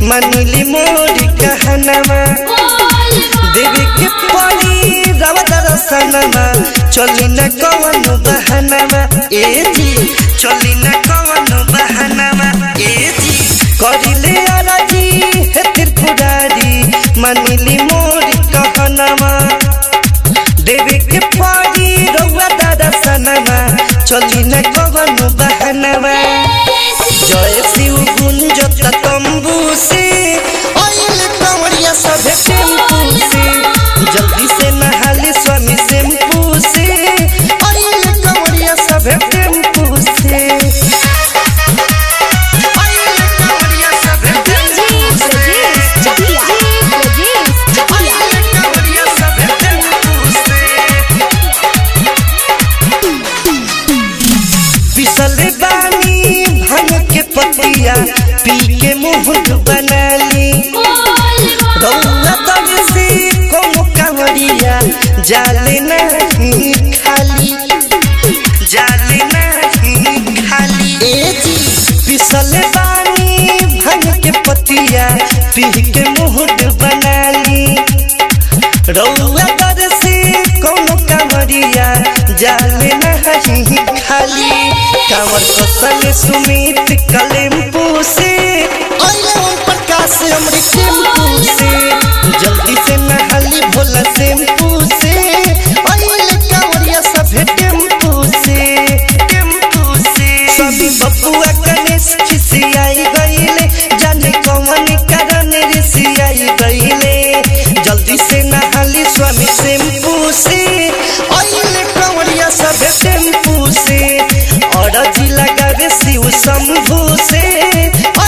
मनिली मोरी कहनमा देवी के पड़ी रवा दरसनमा चली न कवन बहनमा ए जी चली न कवन बहनमा ए जी करिले अरजी हे त्रिपुरारी मनिली मोरी कहनमा देवी के पड़ी रवा दरसनमा चली न कवन बहनमा जय शिव गुंजत तंबू से आइल कंवरिया सभे टेम्पू से जल्दी से नहाली स्वामी शैम्पू से आइल कंवरिया सभे टेम्पू से आइल कंवरिया सभे टेम्पू से आइल कंवरिया सभे टेम्पू से पिसल बानी भांग के पतिया पी के मुहूर्त बनाली रौला तब से कम कांवरिया जाले नहीं खाली जाले नहीं खाली ए जी पिसल बानी भांग के पतिया पी के मुहूर्त बनाली रौला तर से कौनो कांवरिया जाले नहीं खाली कांवर कसल सुमित कलेम्पू से आइले ओम प्रकाश हमरे टेम्पू से जल्दी से नहाली भोला शैम्पू से आइले कांवरिया सभे टेम्पू से टेम्पू से सभी बबुआ गणेश खिसियाई गईले जाने कौन कारण ऋषियाई गईले जल्दी से नहाली स्वामी शैम्पू से आइले कंवरिया सभे टेम्पू से और जी लगावे शिव शंभू से